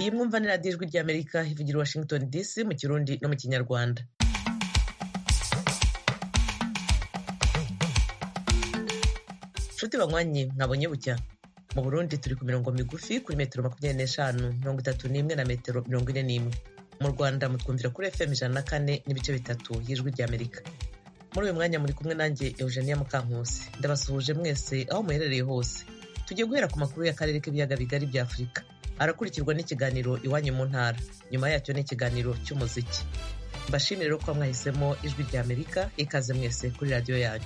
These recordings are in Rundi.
iyi mwumva ni radiyo ijwi ry'amerika ivugira i washington dc mu kirundi no mu kinyarwanda nshuti banywanyi mwabonye bucya mu burundi turi ku mirongo migufi kuri metero makumyabiri n'eshanu mirongo itatu n'imwe na metero mirongo ine n'imwe mu rwanda mutwumvira kuri fm ijana na kane n'ibice bitatu y'ijwi ry'amerika muri uyu mwanya muri kumwe nanjye eugenia mukankusi ndabasuhuje mwese aho muherereye hose tugiye guhera ku makuru y'akarere k'ibiyaga bigari bya afurika arakurikirwa n'ikiganiro iwanyu mu ntara nyuma yacyo n'ikiganiro cy'umuziki mbashimire rero ko mwahisemo ijwi ry'amerika ikaze mwese kuri radiyo yanyu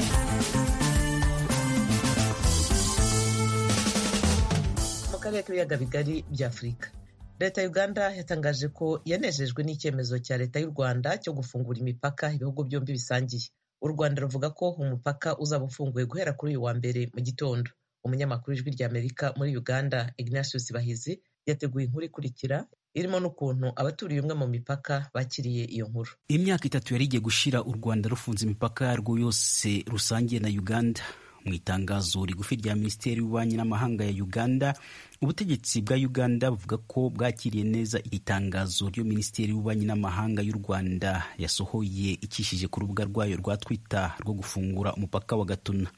mu karere k'ibiyaga bigari bya afurika leta ya uganda yatangaje ko yanejejwe n'icyemezo cya leta y'u rwanda cyo gufungura imipaka ibihugu byombi bisangiye u rwanda ruvuga ko umupaka uzaba ufunguye guhera kuri uyu wa mbere mu gitondo umunyamakuru w'ijwi ry'amerika muri uganda ignatius bahizi yateguye inkuru ikurikira irimo n'ukuntu abaturiye umwe mu mipaka bakiriye iyo nkuru imyaka itatu yari igiye gushira u rwanda rufunze imipaka yarwo yose rusangiye na uganda mu itangazo rigufi rya minisiteri y'ububanyi n'amahanga ya uganda ubutegetsi bwa uganda buvuga ko bwakiriye neza itangazo ryo minisiteri y'ububanyi n'amahanga y'u rwanda yasohoye ikishije ku rubuga rwayo rwa twitter rwo gufungura umupaka wa gatuna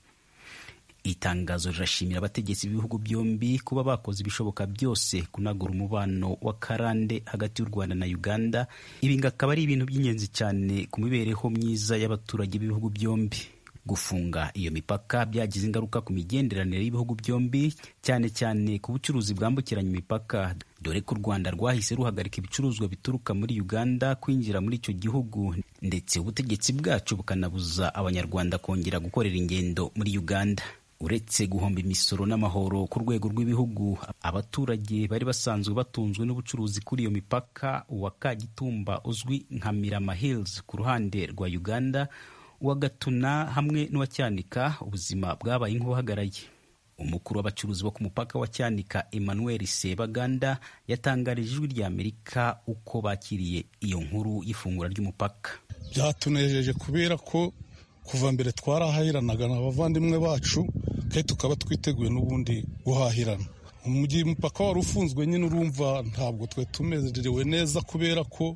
itangazo rirashimira abategetsi b'ibihugu byombi kuba bakoze ibishoboka byose kunagura umubano w'akarande hagati y'u rwanda na uganda ibi ngo akaba ari ibintu by'ingenzi cyane ku mibereho myiza y'abaturage b'ibihugu byombi gufunga iyo mipaka byagize ingaruka ku migenderanire y'ibihugu byombi cyane cyane ku bucuruzi bwambukiranya imipaka dore ko u rwanda rwahise ruhagarika ibicuruzwa bituruka muri uganda kwinjira muri icyo gihugu ndetse ubutegetsi bwacu bukanabuza abanyarwanda kongera gukorera ingendo muri uganda uretse guhomba imisoro n'amahoro ku rwego rw'ibihugu abaturage bari basanzwe batunzwe n'ubucuruzi kuri iyo mipaka uwa kagitumba uzwi nka mirama hills ku ruhande rwa uganda uwa gatuna hamwe n'uwa cyanika ubuzima bwabaye nk'ubuhagaraye umukuru w'abacuruzi bo ku mupaka wa cyanika emmanuel sebaganda yatangarije ijwi rya amerika uko bakiriye iyo nkuru y'ifungura ry'umupaka byatunejeje kubera ko kuva mbere twarahahiranaga n'abavandimwe bacu kandi tukaba twiteguye n'ubundi guhahirana mu gihe umupaka wari ufunzwe nyine urumva ntabwo twe tumerewe neza kubera ko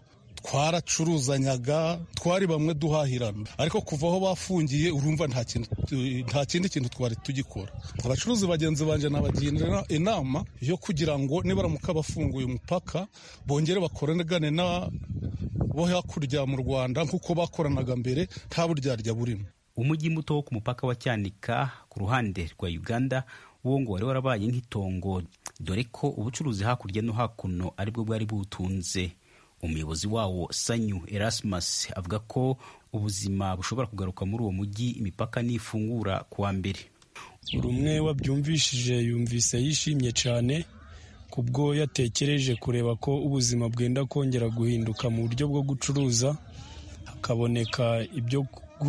twaracuruzanyaga twari bamwe duhahirana ariko kuva aho bafungiye urumva nta kindi kintu twari tugikora abacuruzi bagenzi banjye nabagira inama yo kugira ngo nibaramuka bafunguye umupaka bongere bakorane na bo hakurya mu rwanda nk'uko bakoranaga mbere nta buryarya burimo umujyi muto wo ku mupaka wa cyanika ku ruhande rwa uganda wo ngo wari warabaye nk'itongo dore ko ubucuruzi hakurya no hakuno aribwo bwari buwutunze umuyobozi wawo sanyu erasmus avuga ko ubuzima bushobora kugaruka muri uwo mujyi imipaka nifungura ku wa mbere buri umwe wabyumvishije yumvise yishimye cyane kubwo yatekereje kureba ko ubuzima bwenda kongera guhinduka mu buryo bwo gucuruza hakaboneka ibyo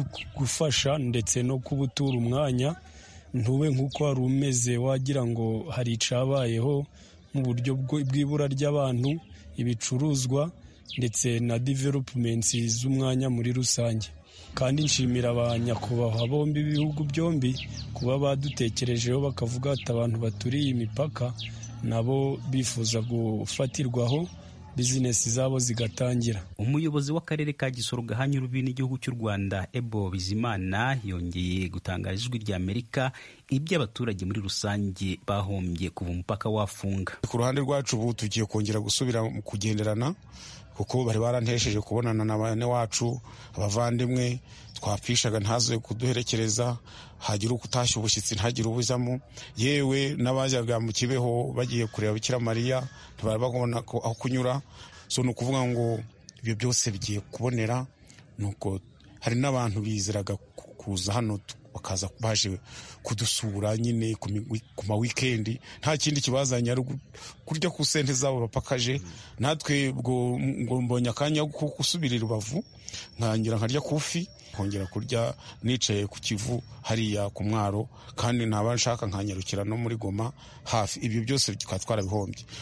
gufasha ndetse no kubutura umwanya ntube nk'uko wari umeze wagira ngo hari icyabayeho mu buryo bw'ibura ry'abantu ibicuruzwa ndetse na developumenti z'umwanya muri rusange kandi nshimira abanyakubahwa bombi b'ibihugu byombi kuba badutekerejeho bakavuga ati abantu baturiye imipaka nabo bifuza gufatirwaho bizinesi zabo zigatangira umuyobozi w'akarere ka gisoro gahanye urubi n'igihugu cy'u rwanda ebo bizimana yongeye gutangaza ijwi rya amerika ibyo abaturage muri rusange bahombye kuva umupaka wafunga ku ruhande rwacu ubu tugiye kongera gusubira mu kugenderana kuko bari barantesheje kubonana na bane wacu abavandimwe twapfishaga ntaze kuduherekereza hagira uko utashye ubushyitsi ntagire ubuzamo yewe n'abajyaga mu kibeho bagiye kureba bikira mariya ntibari babona aho kunyura so ni ukuvuga ngo ibyo byose bigiye kubonera nuko hari n'abantu bizeraga kuza hano bakaza baje kudusura nyine ku ma wikendi nta kindi kibazanye ari kurya ku sente zabo bapakaje natwe ngo mbonye akanya ko gusubira i rubavu nkangira nkarya kufi nkongera kurya nicaye ku kivu hariya ku mwaro kandi ntaba nshaka nkanyarukira no muri goma hafi ibyo byose tukaba twarabihombye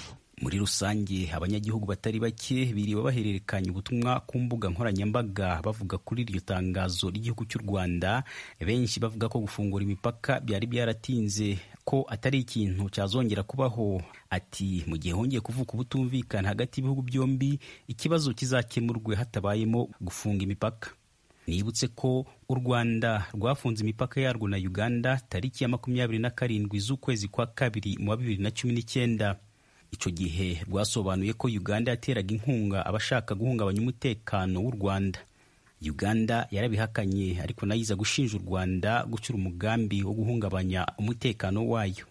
muri rusange abanyagihugu batari bake biriwe bahererekanya ubutumwa ku mbuga nkoranyambaga bavuga kuri iryo tangazo ry'igihugu cy'u rwanda benshi bavuga ko gufungura imipaka byari byaratinze ko atari ikintu cyazongera kubaho ati mu gihe hongeye kuvuka ubutumvikana hagati y'ibihugu byombi ikibazo kizakemurwe hatabayemo gufunga imipaka nibutse ko u rwanda rwafunze imipaka yarwo na uganda tariki ya makumyabiri na karindwi z'ukwezi kwa kabiri mu wa bibiri na cumi n'icyenda icyo gihe rwasobanuye ko uganda yateraga inkunga abashaka guhungabanya umutekano w'u rwanda uganda yarabihakanye ariko nayo iza gushinja u rwanda gucyura umugambi wo guhungabanya umutekano wayo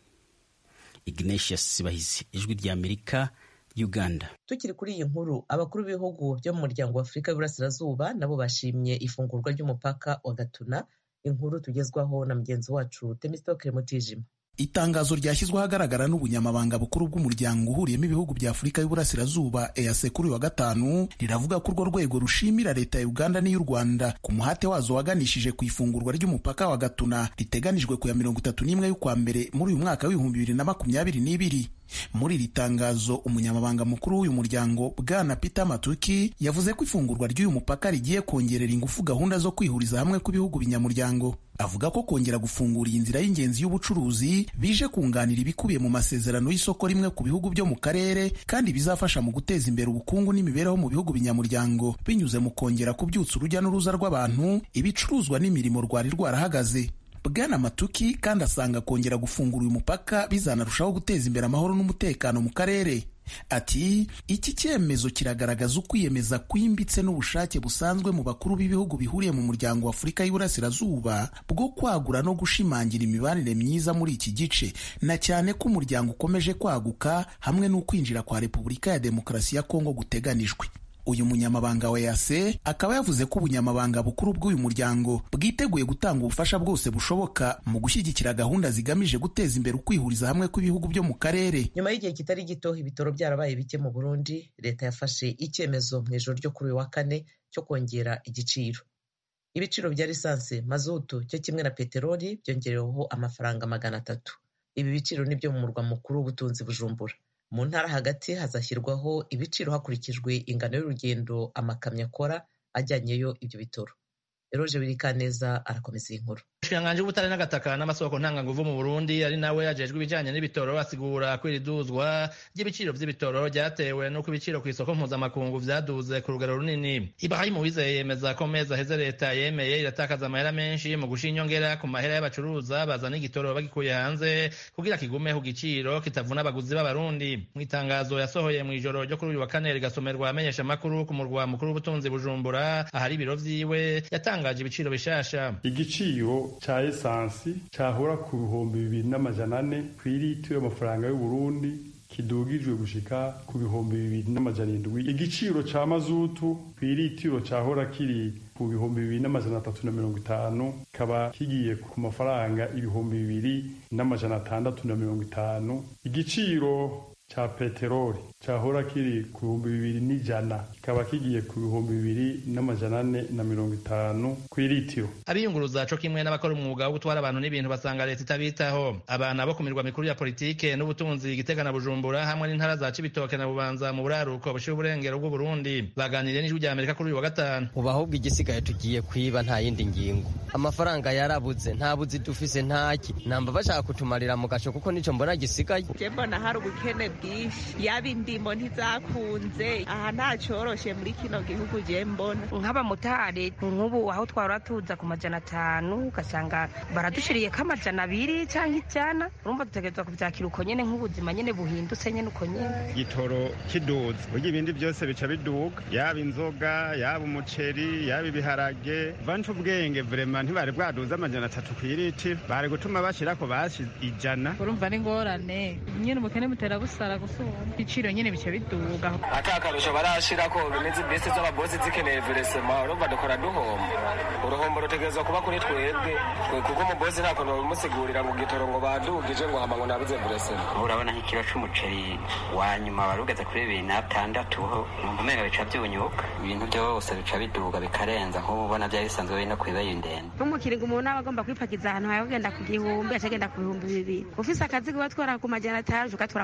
ignatius bahizi ijwi ry'amerika uganda tukiri kuri iyi nkuru abakuru b'ibihugu byo mu muryango wa afurika y'uburasirazuba nabo bashimye ifungurwa ry'umupaka wa gatuna inkuru tugezwaho na mugenzi wacu temistokere mutijima itangazo ryashyizweho ahagaragara n'ubunyamabanga bukuru bw'umuryango uhuriyemo ibihugu bya afurika y'uburasirazuba EAC kuri wa gatanu riravuga ko urwo rwego rushimira leta ya uganda n'iy'u rwanda ku muhate wazo waganishije ku ifungurwa ry'umupaka wa gatuna riteganijwe ku ya mirongo itatu n'imwe y'ukwa mbere muri uyu mwaka w'ibihumbi bibiri na makumyabiri n'ibiri muri iri tangazo umunyamabanga mukuru w'uyu muryango bwana peter matuki yavuze ko ifungurwa ry'uyu mupaka rigiye kongerera ingufu gahunda zo kwihuriza hamwe kw'ibihugu binyamuryango avuga ko kongera gufungura iyi nzira y'ingenzi y'ubucuruzi bije kunganira ibikubiye mu masezerano y'isoko rimwe ku bihugu byo mu karere kandi bizafasha mu guteza imbere ubukungu n'imibereho mu bihugu binyamuryango binyuze mu kongera kubyutsa urujya n'uruza rw'abantu ibicuruzwa n'imirimo rwari rwarahagaze bwana matuki kandi asanga kongera gufungura uyu mupaka bizanarushaho guteza imbere amahoro n'umutekano mu karere ati iki cyemezo kiragaragaza ukwiyemeza kwimbitse n'ubushake busanzwe mu bakuru b'ibihugu bihuriye mu muryango wa afurika y'uburasirazuba bwo kwagura no gushimangira imibanire myiza muri iki gice na cyane ko umuryango ukomeje kwaguka hamwe n'ukwinjira kwa repubulika ya demokarasi ya kongo guteganijwe uyu munyamabanga wa EAC akaba yavuze ko ubunyamabanga bukuru bw'uyu muryango bwiteguye gutanga ubufasha bwose bushoboka mu gushyigikira gahunda zigamije guteza imbere ukwihuriza hamwe kw'ibihugu byo mu karere nyuma y'igihe kitari gito ibitoro byarabaye bike mu burundi leta yafashe icyemezo mu ijoro ryo kuri uyu wa kane cyo kongera igiciro ibiciro bya lisansi mazutu cyo kimwe na peteroli byongereweho amafaranga magana atatu ibi biciro ni byo mu murwa mukuru w'ubutunzi bujumbura mu ntara hagati hazashyirwaho ibiciro hakurikijwe ingano y'urugendo amakamyo akora ajyanyeyo ibyo bitoro eroje birikaneza arakomeza iyi nkuru umushikiranganji w'ubutare n'agataka n'amasoko ntanganguvu mu burundi ari nawe yajejwe ibijanye n'ibitoro asigura ko iri duzwa ry'ibiciro vy'ibitoro ryatewe n'uko ibiciro ku isoko mpuzamakungu vyaduze ku rugero runini ibrahimu wizeye yemeza ko mezi aheze leta yemeye iratakaza amahera menshi mu gusha inyongera ku mahera y'abacuruza bazana igitoro bagikuye hanze kugira kigume ku giciro kitavuna abaguzi b'abarundi mu itangazo yasohoye mu ijoro ryo kuri uyu wa kane rigasomerwa amenyesha makuru ku murwa mukuru w'ubutunzi bujumbura ahari ibiro vyiwe yatangaje ibiciro bishasha igiciro ca esansi cahora ku bihumbi bibiri n'amajana ane kw'ilitiro y'amafaranga y'uburundi kidugijwe gushika ku bihumbi bibiri n'amajana indwi igiciro ca mazutu kw'ilitiro cahora kiri ku bihumbi bibiri n'amajana atatu na mirongo itanu kikaba kigiye ku mafaranga ibihumbi bibiri n'amajana atandatu na mirongo itanu igiciro ca peteroli cahora kiri ku bihumbi bibiri n'ijana kikaba kigiye ku bihumbi bibiri n'amajana ane na mirongo itanu kw'ilitiro abiyunguruza co kimwe n'abakora umwuga wo gutwara abantu n'ibintu basanga leta itabitaho abana bo ku mirwa mikuru ya politike n'ubutunzi gitega na bujumbura hamwe n'intara za cibitoke na bubanza mu buraruko bushira uburengero bw'uburundi baganiriye n'ijwi rya amerika kuri uyu wa gatanu ubu ahubwo igisigaye tugiye kwiba nta yindi ngingo amafaranga yarabuze nta buzi dufise ntaki namba bashaka kutumarira mu gaco kuko nico mbona gisigaye je mbona hari ubukene bwinshi yaba indimo ntizakunze aha nta coroshe muri kino gihugu je mbona nk'abamotari nk'ubu aho twahora tuza ku majana atanu ugasanga baradushiriyeko amajana abiri canke ijana urumva dutegerezwa kuvyakira uko nyene nk'ubuzima nyene buhindutse nyene uko nyene gitoro kiduze burya ibindi byose bica biduga yaba inzoga yaba umuceri yaba ibiharage vanca ubwenge vrema ntibari bwaduze amajana atatu kw'ilitiro bari gutuma bashirako bashi ijana urumva ni ngorane nyene ubukene butera busara gusumba ibiciro nyene bica biduga ata akarusho barashirako bimeze bisi z'ababosi zikeneye veresema urumva dukora duhomba uruhombo rutegerezwa kuba kuri twebwe kuko umubosi nta kuntu babimusigurira ngo gitoro ngo badugije ngo hama ngo nabuze veresema urabona nk'ikiro c'umuceri wa nyuma wari ugeze kuri bibiri n'atandatu numva umenga bica byunyuka ibintu byose bica biduga bikarenza nk'ubu ubona byari bisanzwe biri no kw'ibeyo ndende nk'umukiringo umuntu aba agomba kwipakiza ahantu hawe ugenda ku gihumbi aca agenda ku bihumbi bibiri ufise akazi kuba twara ku majana atanu ugatwara ku bihumbi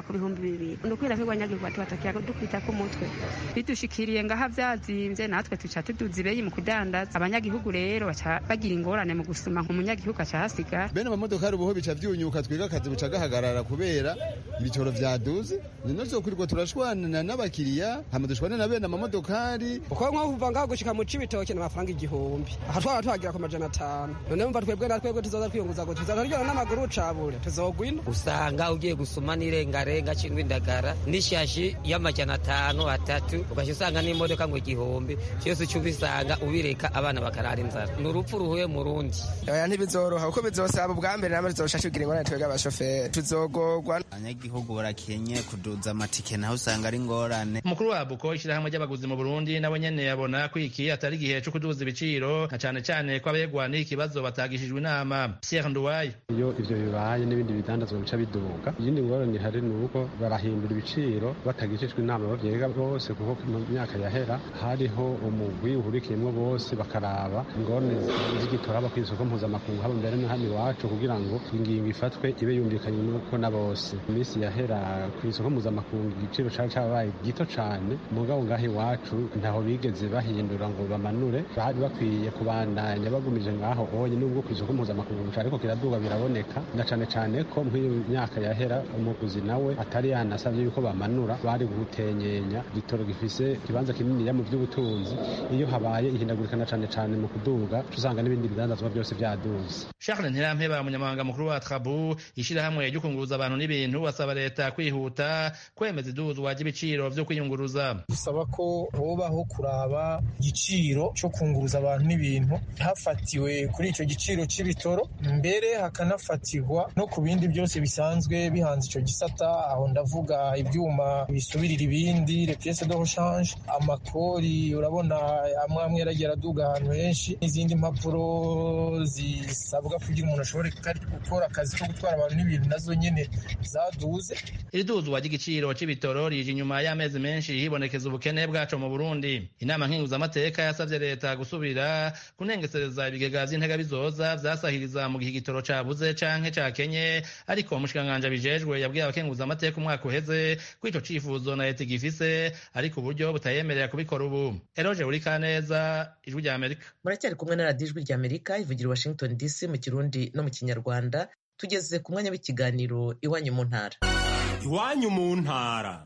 bibiri ni ukwira nk'abanyagihugu bati batakiya dukubita ku mutwe bidushikiriye ngaha vyazimbye natwe tuca tuduza ibeyi mu kudandaza abanyagihugu rero baca bagira ingorane mu gusuma nk'umunyagihugu aca hasigara bene amamodokari ubuho bica vyunyuka twiga akazi buca gahagarara kubera ibitoro vyaduze nino vyokwirwa turashwanana n'abakiriya hama dushwane na bene amamodokari uko nko kuva ngaho gushika mu cibitoke n'amafaranga igihumbi aha twaba tuhagira ku majana atanu none mva twebwe na twebwe tuzoza twiyunguza ngo tuzoza turyona n'amaguru cabure tuzogwina usanga ugiye gusuma n'irengarenga cingwa indagara n'ishashi y'amajana atanu atatu ugaca usanga n'imodoka ngo igihumbi cyose uca ubisanga ubireka abana bakarara inzara ni urupfu ruhuye mu rundi oya ntibizoroha kuko bizosaba ubwa mbere namwe tuzoca tugira ingorane twebwe abashoferi tuzogorwa abanyagihugu barakenye kuduza amatike naho usanga ari ingorane umukuru wa buko ishyirahamwe ry'abaguzi mu burundi nawe nyene yabona ko iki atari igihe co kuduza ibiciro na cane cane ko abegwa n'iki kibazo batagishijwe inama pierre nduwaye iyo ivyo bibaye n'ibindi bidandazwa bica biduga iyindi ngorane ihari ni uko barahindura ibiciro batagishijwe inama bavyega bose kuko mu myaka yahera hariho umugwi uhurikiyemwo bose bakaraba ingorane z'igitora haba kw'isoko mpuzamakungu haba mbere no hano iwacu kugira ngo ingingo ifatwe ibe yumvikanye nuko na bose iminsi yahera kw'isoko mpuzamakungu igiciro cari cabaye gito cane mugabo ngaho iwacu ntaho bigeze bahindura ngo bamanure bari bakwiye kubandanya bagumije ngaho onye nubwo kw'isoko mpuzamakungu cariko kiraduga biraboneka na cane cane ko nk'iyo myaka yahera umuguzi nawe atari yanasavye yuko bamanura bari gutenyenya igitoro gifise ikibanza kininiya mu vy'ubutunzi iyo habaye ihindagurika na cane cane mu kuduga usanga n'ibindi bidandazwa byose vyaduze charles ntirampeba umunyamabanga mukuru wa trabu ishirahamwe ryo kunguruza abantu n'ibintu basaba leta kwihuta kwemeza iduzwa ry'ibiciro vyo kwiyunguruza gusaba ko hobaho kuraba igiciro co kunguruza abantu n'ibintu hafatiwe kuri ico giciro c'ibitoro mbere hakanafatirwa no ku bindi byose bisanzwe bihanze ico gisata aho ndavuga ivyuma bisubirira ibindi les pièces de rechange amakori urabona amwe amwe yaragiye araduga ahantu henshi n'izindi mpapuro zisabwa kugira umuntu ashobore gukora akazi ko gutwara abantu n'ibintu nazo nyene zaduze iri duzwa ry'igiciro c'ibitoro rije inyuma y'amezi menshi hibonekeza ubukene bwaco mu burundi inama nkinguzamateka yasavye leta gusubira kunengesereza ibigega vy'intega bizoza vyasahiriza mu gihe igitoro cabuze canke cakenye ariko umushikiranganji abijejwe yabwiye abakenguzamateka umwaka uheze ko ico cifuzo na leta igifise ariko uburyo butayemerera kubikora ubu eroje uri kaneza ijwi rya amerika muracyari kumwe na radiyo ijwi rya amerika ivugira washington dc mu kirundi no mu kinyarwanda tugeze ku mwanya w'ikiganiro iwanyu mu ntara iwanyu mu ntara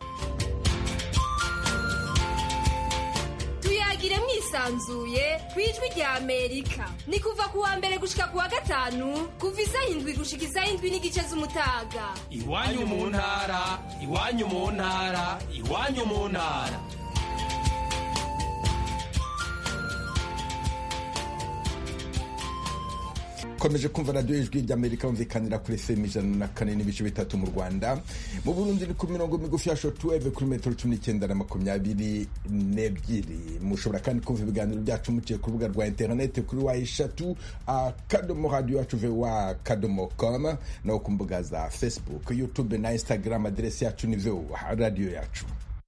tuyagire mwisanzuye ku ijwi rya amerika ni kuva ku wa mbere gushika ku wa gatanu kuva isaha indwi gushika isaha indwi n'igice z'umutaga iwanyu mu ntara iwanyu mu ntara iwanyu mu ntara komeje kumva radiyo ijwi ry'amerika yumvikanira kuri fm ijana na kane n'ibice bitatu mu rwanda mu burundi ni ku mirongo migufi ya shotuweve kuri metero cumi n'icyenda na makumyabiri n'ebyiri mushobora kandi kumva ibiganiro byacu muciye ku rubuga rwa interineti kuri wa eshatu akadomo radiyo yacu vewa akadomo com no ku mbuga za facebook youtube na instagram aderesi yacu ni vewa radiyo yacu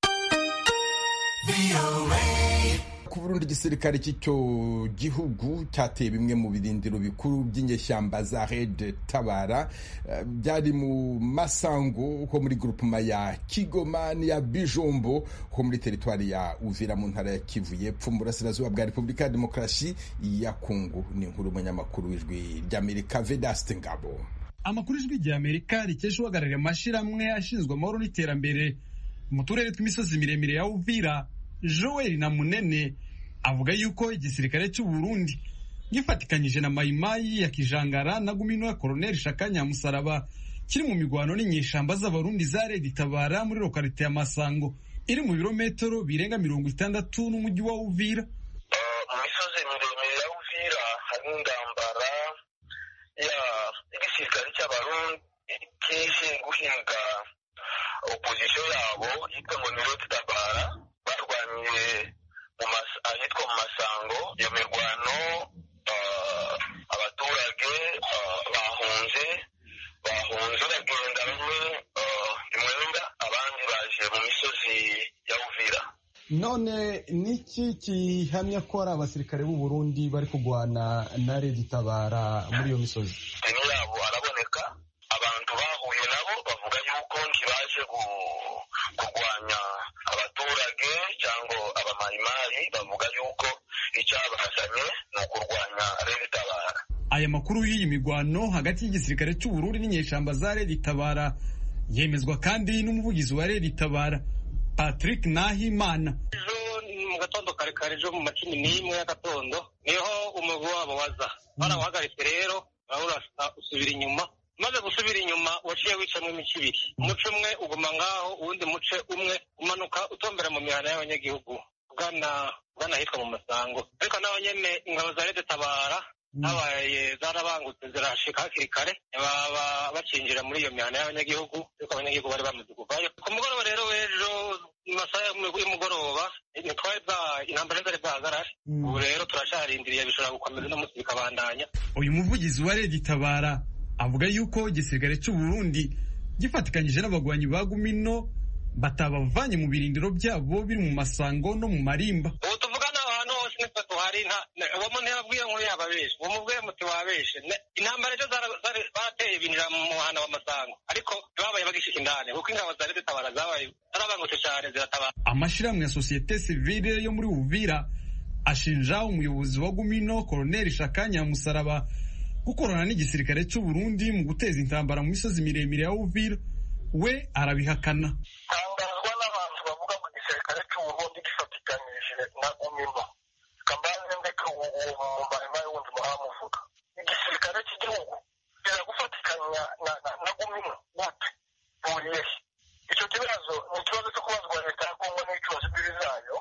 ku burundi igisirikare cy'icyo gihugu cyateye bimwe mu birindiro bikuru by'inyeshyamba za red tabara byari mu masango ho muri grupuma ya kigoma n'iya bijombo ho muri teritwari ya uvira mu ntara ya kivu y'epfo mu burasirazuba bwa repubulika ya demokarasi ya kongo ni inkuru umunyamakuru w'ijwi ry'amerika vedaste ngabo amakuru ijwi ry'amerika rikesha uhagarariye amashyirahamwe ashinzwe amahoro n'iterambere mu turere tw'imisozi miremire ya uvira joel na munene avuga yuko igisirikare cy'u Burundi gifatikanyije na mayimayi ya kijangara na gumino ya koloneli shaka nyamusaraba kiri mu migwano n'inyeshamba z'abarundi za redi tabara muri lokalite ya masango iri mu birometero birenga mirongo itandatu n'umujyi wa uvira mu misozi miremire ya uvira harimo indambara y'igisirikare cy'abarundi kije guhinga opozisiyo yabo yitwa ngo ni redi tabara barwaniye ahitwa mu masango iyo mirwano abaturage bahunze bahunze bagenda bamwe imwenda abandi baje mu misozi ya uvira none niki gihamya ko ari abasirikare b'u Burundi bari kurwana na redi tabara muri iyo misozi yabo araboneka abantu bahuye nabo bavuga yuko ntibaje icyabazanye ni ukurwanya rero itabara aya makuru y'iyi migwano hagati y'igisirikare cy'uburundi n'inyeshamba za redi tabara yemezwa kandi n'umuvugizi wa redi tabara patrick nahimana mu gatondo kare kare ejo mu macumi n'imwe y'agatondo niho umugwi wabo waza barawuhagaritse rero urasa usubira inyuma maze gusubira inyuma waciye wicamo imice ibiri umuce umwe uguma ngaho uwundi muce umwe umanuka utombera mu mihana y'abanyagihugu ugana ugana ahitwa mu masango ariko naho nyene ingabo za rede tabara habaye zarabangutse zirashika hakiri kare baba bacinjira muri iyo mihana y'abanyagihugu ariko abanyagihugu bari bamaze kuvayo ku mugoroba rero w'ejo mu masaha y'umugoroba ntitwari bwa intambara zari bwahagarare ubu rero turacarindiriye bishobora gukomeza no munsi bikabandanya uyu muvugizi wa redi tabara avuga yuko igisirikare cy'u Burundi gifatikanyije n'abagwanyi ba Gumino batabavanye mu birindiro byabo biri mu masango no mu marimba ubu tuvugana ahantu hose nitwe tuhari uwo muntu yababwiye nkuru yababeshe uwo mubwiye muti wabeshe intambara ejo barateye binjira mu muhana w'amasango ariko babaye bagishika indani kuko ingabo za leta tabara zabaye zarabangutse cyane ziratabara amashyirahamwe ya sosiyete sivile yo muri Uvira ashinja umuyobozi wa Gumino Colonel Shakanya Musaraba gukorana n'igisirikare cy'u Burundi mu guteza intambara mu misozi miremire ya Uvira we arabihakana tangazwa n'abantu bavuga ngo igisirikare cy'u Burundi gifatikanyije na Gumino kambaze ndeka uwo mumarima y'uwundi muhamuvuga igisirikare cy'igihugu kiragufatikanya na Gumino gute buriye icyo kibazo ni ikibazo cyo kubazwa leta ya Kongo n'ibicubazo imbibi zayo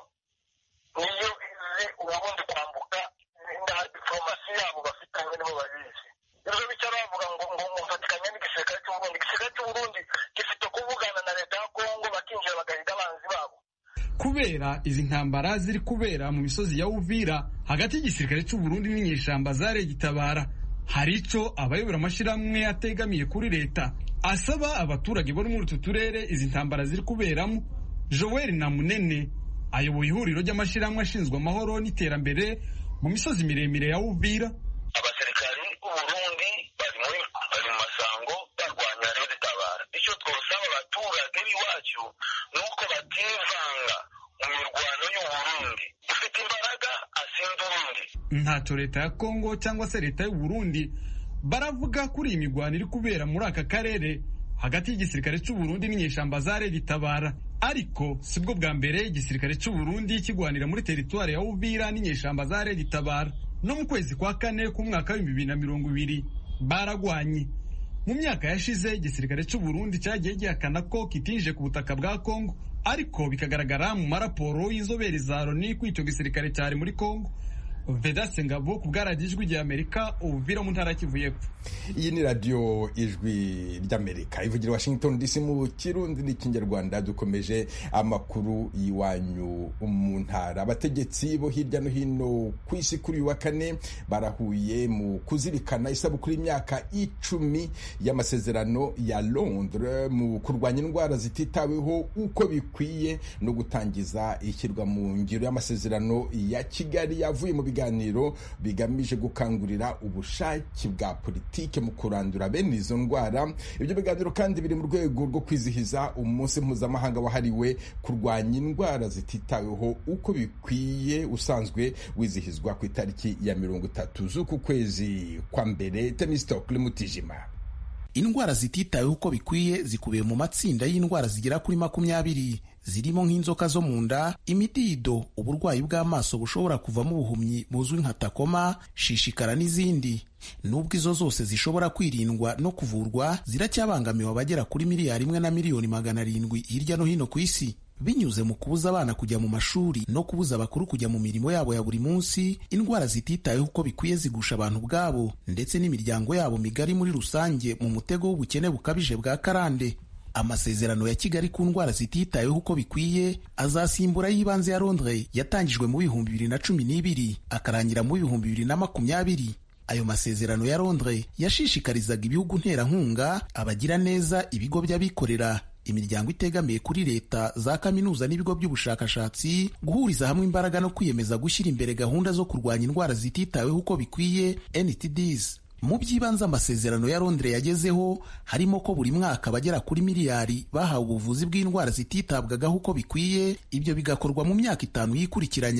niyo izi uburundi kwambuka na diplomasi yabo bafitanye nibo babizi ibyo bica bavuga ngo ngo mufatikanya n'igisirikare cy'uburundi igisirikare cy'uburundi gifite kuvugana na leta ya kongo bakinjira bagahiga abanzi babo kubera izi ntambara ziri kubera mu misozi ya uvira hagati y'igisirikare cy'uburundi n'inyeshamba za regitabara hari ico abayobora amashyirahamwe ategamiye kuri leta asaba abaturage bari muri utu turere izi ntambara ziri kuberamo joel namunene ayoboye ihuriro ry'amashyirahamwe ashinzwe amahoro n'iterambere mu misozi miremire ya uvira abasirikari b'uburundi bari muri bari mu masango barwanya rero tabara icyo twosaba abaturage b'iwacu ni uko bativanga mu mirwano y'uburundi ufite imbaraga asinda urundi ntacyo leta ya kongo cyangwa se leta y'uburundi baravuga kuri iyi mirwano iri kubera muri aka karere hagati y'igisirikare cy'uburundi n'inyeshamba za redi tabara ariko sibwo bwa mbere igisirikare cy'uburundi kigwanira muri teritwari ya uvira n'inyeshamba za redi tabara no mu kwezi kwa kane k'umwaka w'ibihumbi bibiri na mirongo ibiri baragwanye mu myaka yashize igisirikare cy'uburundi cyagiye gihakana ko kitinjije ku butaka bwa kongo ariko bikagaragara mu maraporo y'inzobere za loni ko icyo gisirikare cyari muri kongo vedase ngabo ku bwaradiyo ijwi ry'amerika uvira mu ntara kivu y'epfo iyi ni radiyo ijwi ry'amerika ivugira washington dc mu kirundi n'ikinyarwanda dukomeje amakuru y'iwanyu mu ntara abategetsi bo hirya no hino ku isi kuri uyu wa kane barahuye mu kuzirikana isabukuru y'imyaka icumi y'amasezerano ya londres mu kurwanya indwara zititaweho uko bikwiye no gutangiza ishyirwa mu ngiro y'amasezerano ya kigali yavuye mu biganiro bigamije gukangurira ubushake bwa politike mu kurandura bene izo ndwara ibyo biganiro kandi biri mu rwego rwo kwizihiza umunsi mpuzamahanga wahariwe kurwanya indwara zititaweho uko bikwiye usanzwe wizihizwa ku itariki ya mirongo itatu z'uku kwezi kwa mbere temisitokuri mutijima indwara zititaweho uko bikwiye zikubiye mu matsinda y'indwara zigera kuri makumyabiri zirimo nk'inzoka zo mu nda imidido uburwayi bw'amaso bushobora kuvamo ubuhumyi buzwi nka takoma shishikara n'izindi nubwo izo zose zishobora kwirindwa no kuvurwa ziracyabangamiwe abagera kuri miliyari imwe na miliyoni magana arindwi hirya no hino ku isi binyuze mu kubuza abana kujya mu mashuri no kubuza abakuru kujya mu mirimo yabo ya buri munsi indwara zititaweho uko bikwiye zigusha abantu ubwabo ndetse n'imiryango yabo migari muri rusange mu mutego w'ubukene bukabije bwa karande amasezerano ya kigali ku ndwara zititaweho uko bikwiye azasimbura y'ibanze ya londres yatangijwe mu bihumbi bibiri na cumi n'ibiri akarangira mu bihumbi bibiri na makumyabiri ayo masezerano ya londres yashishikarizaga ibihugu nterankunga abagira neza ibigo by'abikorera imiryango itegamiye kuri leta za kaminuza n'ibigo by'ubushakashatsi guhuriza hamwe imbaraga no kwiyemeza gushyira imbere gahunda zo kurwanya indwara zititaweho uko bikwiye NTDs mu by'ibanze amasezerano ya Londres yagezeho harimo ko buri mwaka abagera kuri miliyari bahawe ubuvuzi bw'indwara zititabwagaho uko bikwiye ibyo bigakorwa mu myaka itanu yikurikiranya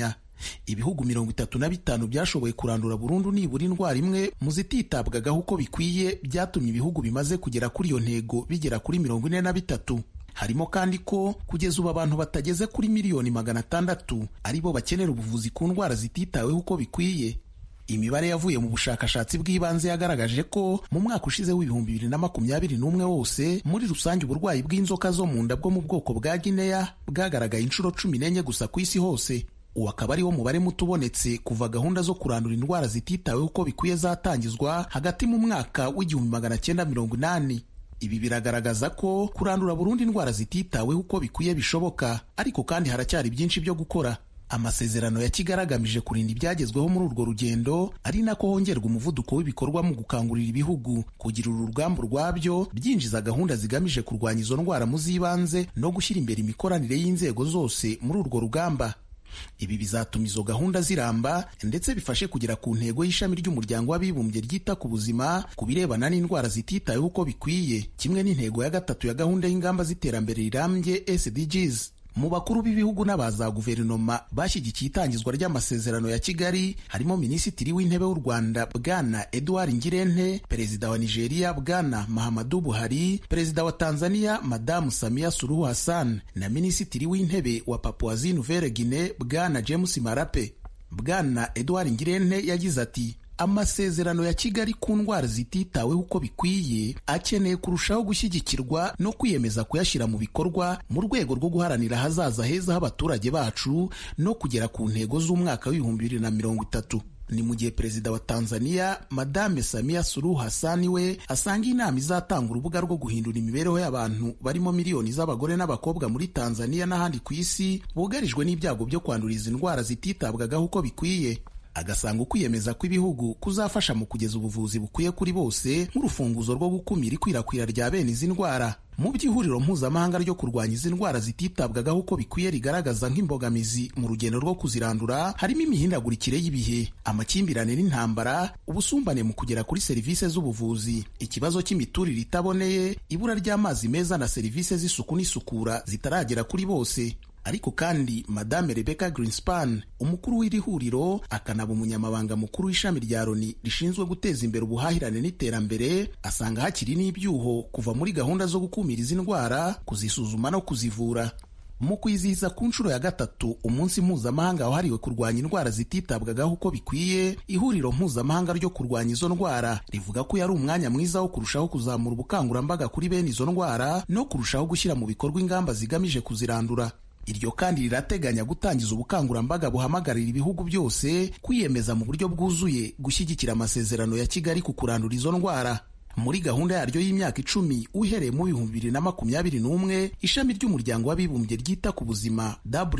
ibihugu mirongo itatu na bitanu byashoboye kurandura burundu nibura indwara imwe mu zititabwagaho uko bikwiye byatumye ibihugu bimaze kugera kuri iyo ntego bigera kuri mirongo ine na bitatu harimo kandi ko kugeza ubu abantu batageze kuri miliyoni magana atandatu ari bo bakenera ubuvuzi ku ndwara zititaweho uko bikwiye imibare yavuye mu bushakashatsi bw'ibanze yagaragaje ko mu mwaka ushize w'ibihumbi bibiri na makumyabiri n'umwe wose muri rusange uburwayi bw'inzoka zo mu nda bwo mu bwoko bwa gineya bwagaragaye inshuro cumi n'enye gusa ku isi hose uwo akaba ari wo mubare muto ubonetse kuva gahunda zo kurandura indwara zititaweho uko bikwiye zatangizwa hagati mu mwaka w'igihumbi magana cyenda mirongo inani ibi biragaragaza ko kurandura burundu indwara zititaweho uko bikwiye bishoboka ariko kandi haracyari byinshi byo gukora amasezerano ya kigali agamije kurinda ibyagezweho muri urwo rugendo ari nako hongerwa umuvuduko w'ibikorwa mu gukangurira ibihugu kugira uru rugamba rwabyo byinjiza gahunda zigamije kurwanya izo ndwara mu z'ibanze no gushyira imbere imikoranire y'inzego zose muri urwo rugamba ibi bizatuma izo gahunda ziramba ndetse bifashe kugera ku ntego y'ishami ry'umuryango w'abibumbye ryita ku buzima ku birebana n'indwara zititaweho uko bikwiye kimwe n'intego ya gatatu ya gahunda y'ingamba z'iterambere rirambye SDGs mu bakuru b'ibihugu n'aba za guverinoma bashyigikiye itangizwa ry'amasezerano ya kigali harimo minisitiri w'intebe w'u rwanda bwana edouard ngirente perezida wa nigeria bwana mahamadu buhari perezida wa tanzania madamu samia suruhu hassan na minisitiri w'intebe wa papuasie nouvelle guinee bwana james marape bwana edouard ngirente yagize ati amasezerano ya kigali ku ndwara zititaweho uko bikwiye akeneye kurushaho gushyigikirwa no kwiyemeza kuyashyira mu bikorwa mu rwego rwo guharanira ahazaza heza h'abaturage bacu no kugera ku ntego z'umwaka w'ibihumbi bibiri na mirongo itatu ni mu gihe perezida wa tanzania madame samia suruhu hasani we asanga inama izatanga urubuga rwo guhindura imibereho y'abantu barimo miliyoni z'abagore n'abakobwa muri tanzania n'ahandi ku isi bugarijwe n'ibyago byo kwandura izi ndwara zititabwagaho uko bikwiye agasanga ukwiyemeza kw'ibihugu kuzafasha mu kugeza ubuvuzi bukwiye kuri bose nk'urufunguzo rwo gukumira ikwirakwira rya bene izi ndwara mu by'ihuriro mpuzamahanga ryo kurwanya izi ndwara zititabwagaho uko bikwiye rigaragaza nk'imbogamizi mu rugendo rwo kuzirandura harimo imihindagurikire y'ibihe amakimbirane n'intambara ubusumbane mu kugera kuri serivisi z'ubuvuzi ikibazo cy'imiturire itaboneye ibura ry'amazi meza na serivisi z'isuku n'isukura zitaragera kuri bose ariko kandi madame rebecca greenspan umukuru w'iri huriro akanaba umunyamabanga mukuru w'ishami rya loni rishinzwe guteza imbere ubuhahirane n'iterambere asanga hakiri n'ibyuho kuva muri gahunda zo gukumira izi ndwara kuzisuzuma no kuzivura mu kwizihiza ku nshuro ya gatatu umunsi mpuzamahanga wahariwe kurwanya indwara zititabwagaho uko bikwiye ihuriro mpuzamahanga ryo kurwanya izo ndwara rivuga ko yari umwanya mwiza wo kurushaho kuzamura ubukangurambaga kuri bene izo ndwara no kurushaho gushyira mu bikorwa ingamba zigamije kuzirandura iryo kandi rirateganya gutangiza ubukangurambaga buhamagarira ibihugu byose kwiyemeza mu buryo bwuzuye gushyigikira amasezerano ya kigali ku kurandura izo ndwara muri gahunda yaryo y'imyaka icumi uhereye mu bihumbi bibiri na makumyabiri n'umwe ishami ry'umuryango w'abibumbye ryita ku buzima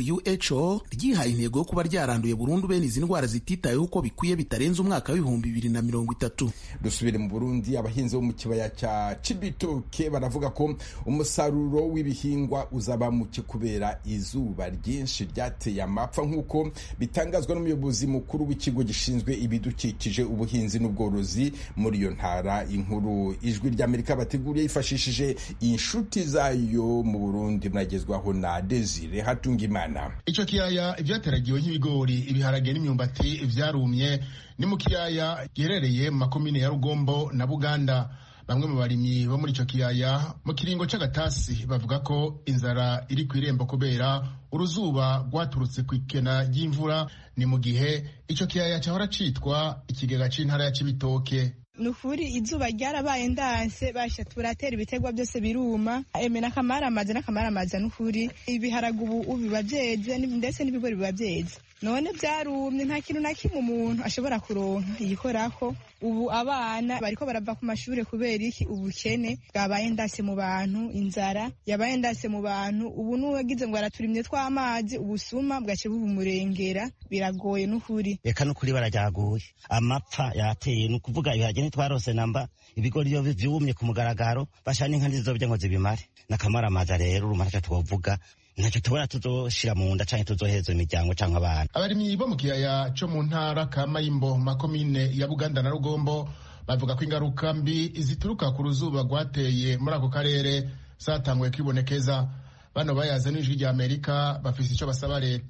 who ryihaye intego yo kuba ryaranduye burundu bene izi ndwara zititayeho uko bikwiye bitarenze umwaka w'ibihumbi bibiri na mirongo itatu dusubire mu burundi abahinzi bo mu kibaya cya cibitoke baravuga ko umusaruro w'ibihingwa uzaba muke kubera izuba ryinshi ryateye amapfa nk'uko bitangazwa n'umuyobozi mukuru w'ikigo gishinzwe ibidukikije ubuhinzi n'ubworozi muri iyo ntara inkuru ijwi ry'amerika bateguriye yifashishije inshuti zayo mu burundi muragezwaho na desire hatungimana icyo kiyaya ibyateragiwe nk'ibigori ibiharage n'imyumbati vyarumye ni mu kiyaya giherereye mu makomine ya rugombo na buganda bamwe mu barimyi bo muri icyo kiyaya mu kiringo c'agatasi bavuga ko inzara iri ku irembo kubera uruzuba rwaturutse ku ikena ry'imvura ni mu gihe icyo kiyaya cyahora citwa ikigega c'intara ya cibitoke ni ukuri izuba ryarabaye ndanse basha turatera ibiterwa byose biruma eme n'akamaramaza n'akamaramaza ni ukuri ibiharage ubu biba byeze ndetse n'ibigori biba byeze none byarumye nta kintu na kimwe umuntu ashobora kuronka yikorako ubu abana bariko barava ku mashuri kubera iki ubukene bwabaye ndase mu bantu inzara yabaye ndase mu bantu ubu n'uwagize ngo araturimye tw'amazi ubusuma bwace bubumurengera biragoye n'ukuri reka n'ukuri barajyaguye amapfa yateye ni ukuvuga ibiharage ntitwarose namba ibigori iyo vyumye ku mugaragaro basha n'inka ntizizobya ngo zibimare n'akamaramaza rero urumva ntacyo twovuga ntacyo tubona tuzoshira mu nda canke tuzoheza imiryango canke abana abarimyi bo mu kiyaya co mu ntara ka mayimbo makomine ya buganda na rugombo bavuga ko ingaruka mbi zituruka ku ruzuba rwateye muri ako karere zatanguye kwibonekeza bano bayaze n'ijwi rya amerika bafise ico basaba leta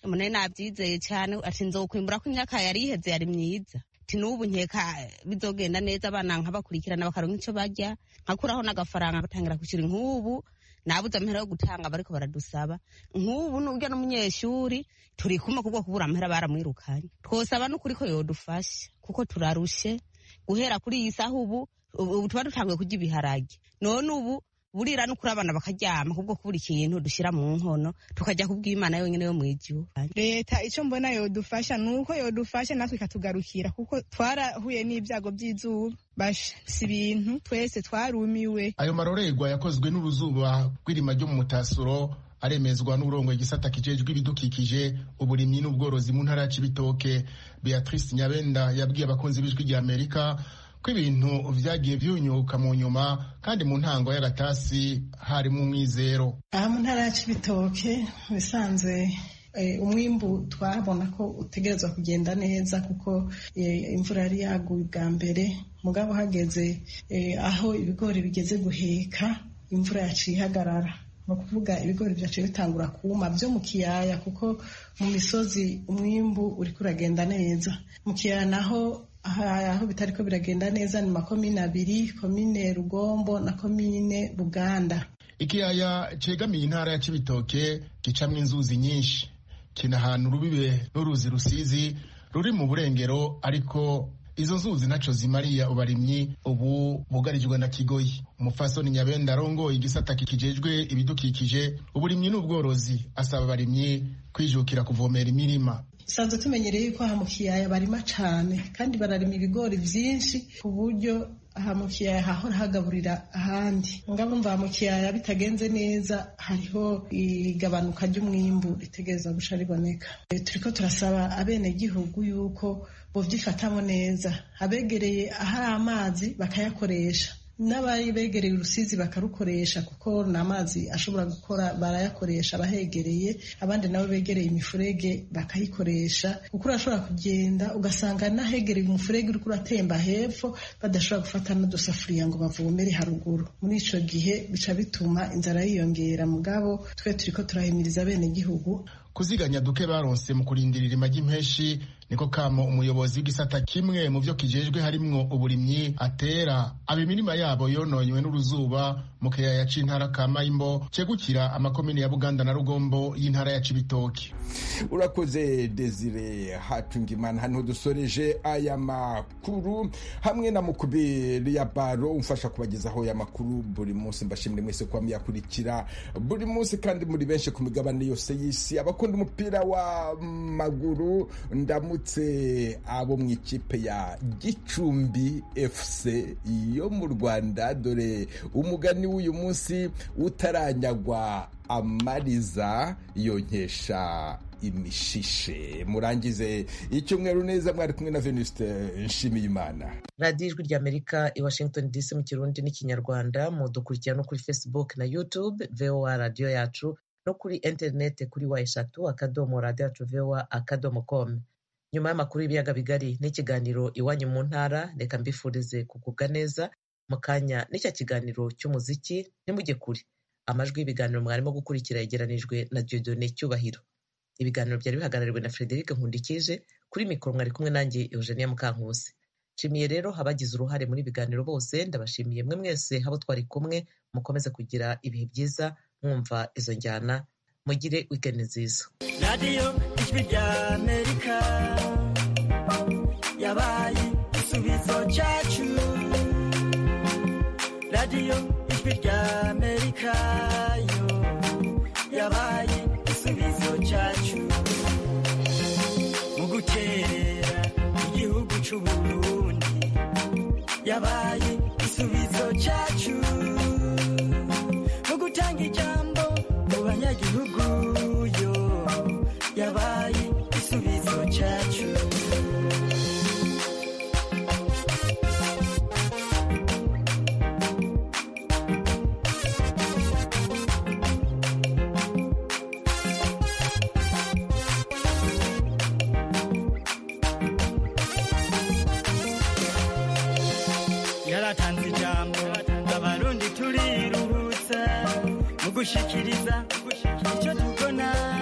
mune nabyizeye cyane ati nzokwimbura ko imyaka yari iheze yari myiza ati n'ubu nkeka bizogenda neza abana nkabakurikirana bakaronka icyo barya nkakuraho n'agafaranga batangira kwishyura nk'ubu nabuze amahera yo gutanga bariko baradusaba nk'ubu n'urya n'umunyeshuri turi kumwe kubwo kubura amahera baramwirukanye twosaba n'ukuri ko yodufasha kuko turarushe guhera kuri iyi saha ubu ubu tuba dutanguye kurya ibiharage none ubu burira no kuri abana bakaryama kubwo kubura ikintu dushyira mu nkono tukajya kubw'imana yonyine yo mu ijuru leta icyo mbona yodufasha ni uko yodufasha natwe ikatugarukira kuko twarahuye n'ibyago by'izuba basi ibintu twese twarumiwe ayo marorerwa yakozwe n'uruzuba rw'irima ryo mu mutasuro aremezwa n'uburongo igisata kijejwe ibidukikije uburimyi n'ubworozi mu ntara ya cibitoke beatrice nyabenda yabwiye abakunzi b'ijwi rya amerika ko ibintu vyagiye vyunyuka mu nyuma kandi mu ntango y'agatasi harimo umwizero aha mu ntara ya cibitoke bisanzwe umwimbu twabona ko utegerezwa kugenda neza kuko imvura yari yaguye bwa mbere mugabo hageze aho ibigori bigeze guheka imvura yaciye ihagarara ni ukuvuga ibigori byaciye bitangura kuma byo mu kiyaya kuko mu misozi umwimbu uriko uragenda neza mu kiyaya naho aho bitari ko biragenda neza ni makomine abiri komine rugombo na komine buganda ikiyaya cegamiye intara ya cibitoke gicamwo inzuzi nyinshi kina ahantu rubibe n'uruzi rusizi ruri mu burengero ariko izo nzuzi ntaco zimariya ubarimyi ubu bugarijwe na kigoyi umufasoni nyabenda arongoye igisata kikijejwe ibidukikije uburimyi n'ubworozi asaba abarimyi kwijukira kuvomera imirima dusanzwe tumenyereye yuko aha mu kiyaya barima cane kandi bararima ibigori vyinshi ku buryo aha mu kiyaya hahora hagaburira ahandi ngabo mva mu kiyaya bitagenze neza hariho igabanuka ry'umwimbu ritegereza guca riboneka turiko turasaba abenegihugu yuko bovyifatamo neza abegereye ahari amazi bakayakoresha n'abari begereye urusizi bakarukoresha kuko ni amazi ashobora gukora barayakoresha abahegereye abandi nabo begereye imifurege bakayikoresha kuko urashobora kugenda ugasanga n'ahegereye umufurege uriko uratemba hepfo badashobora gufata n'udusafuriya ngo bavomere haruguru muri ico gihe bica bituma inzara yiyongera mugabo twe turiko turahimiriza bene gihugu kuziganya duke baronse mu kurindira irima ry'impeshi niko kamo umuyobozi w'igisata kimwe mu vyo kijejwe harimwo uburimyi atera aba imirima yabo yononywe n'uruzuba mu kiyaya c'intara ka mayimbo cegukira amakomine ya buganda na rugombo y'intara ya cibitoki urakoze desire hatungimana hano dusoreje aya makuru hamwe na mukubiri ya baro umfasha kubagezaho aya makuru buri munsi mbashimire mwese kuba muyakurikira buri munsi kandi muri benshi ku migabane yose y'isi abakunda umupira w'amaguru ndamutse abo mu ikipe ya gicumbi fc yo mu rwanda dore umugani w'uyu munsi utaranyagwa amariza yonkesha imishishe murangize icyumweru neza mwari kumwe na venuste nshimiyimana radiyo ijwi ry'amerika i washington dc mu kirundi n'ikinyarwanda mudukurikira no kuri facebook na youtube voa radiyo yacu no kuri interineti kuri wa eshatu akadomo radiyo yacu voa akadomo com nyuma y'amakuru y'ibiyaga bigari n'ikiganiro iwanyu mu ntara reka mbifurize kugubwa neza mu kanya n'icyo kiganiro cy'umuziki ntimujye kure amajwi y'ibiganiro mwarimo gukurikira yegeranijwe na diodone cyubahiro ibiganiro byari bihagarariwe na frederic nkundikije kuri mikoro mwari kumwe nanjye eugenia mukankusi nshimiye rero abagize uruhare muri ibiganiro bose ndabashimiye mwe mwese abo twari kumwe mukomeze kugira ibihe byiza mwumva izo njyana mugire wikendi nziza radiyo ijwi rya amerika yabaye igisubizo cyacu radiyo ijwi rya amerika yo yabaye igisubizo cyacu mu gukerera igihugu cy'uburundi yabaye igisubizo cyacu mu gutanga ijambo mu banyagihugu yo yabaye igisubizo cyacu yaratanze ijambo abarundi turiruhutsa mu gushikiriza icyo tubona